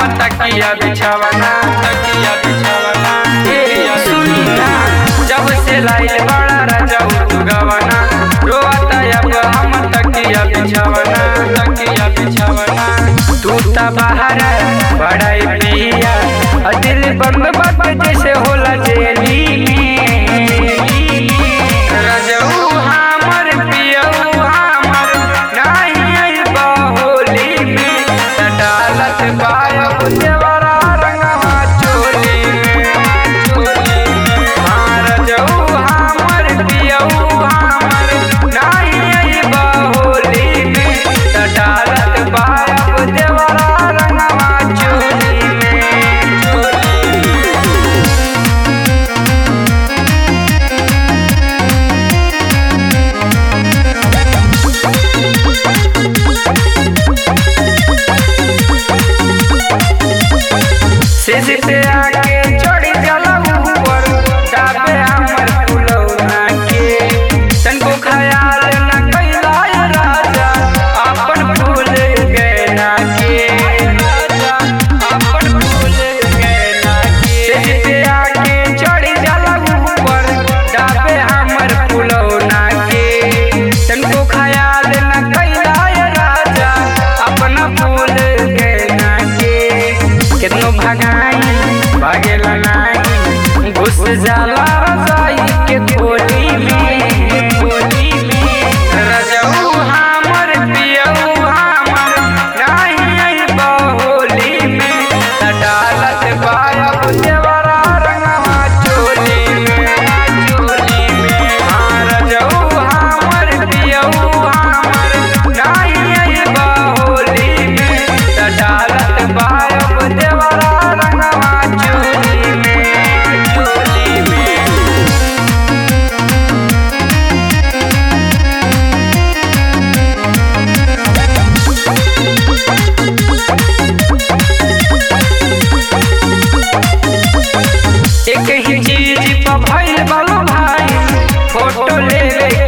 तकिया बिछावना तकिया बिछावना ए सुनी ना जब से लाइल बड़ा राजा तू गवना रोता अब हम तकिया बिछावना तकिया बिछावना तू ता बाहर बड़ाई पिया आ दिल बम बम जैसे होला जेली में रजऊ हमर पियऊ हमर नाही अइबा होली में त डालत पायब देवरा रंगवा चोली में चोली में हाँ रजऊ हमर पियऊ हमर नाही अइबा होली में त डालत पायब देवरा रंगवा चोली में चोली में सिर पे आके चढ़ी जाला ऊपर दाबे हमर फुलौना के तनको ख्याल न कैला ये राजा अपन फूल गैना के राजा अपन फूल गैना के सिर पे आके चढ़ी जाला ऊपर दाबे हमर फुलौना के तनको ख्याल न कैला ये राजा अपना फूल गैना के कितनो भगाई भागेला नाही घुस जाला रजाई के खोली में खोली में रजऊ हमर पियऊ हमर नाही अइबा होली में त डालत बायब देवरा रंगवा चोली में चोली में हाँ रजऊ हमर पियऊ हमर नाही अइबा होली में त डालत बायब देवरा रंगवा चोली में चोली में एक ही चीज पर भइल बालो भाई फोटो लेवे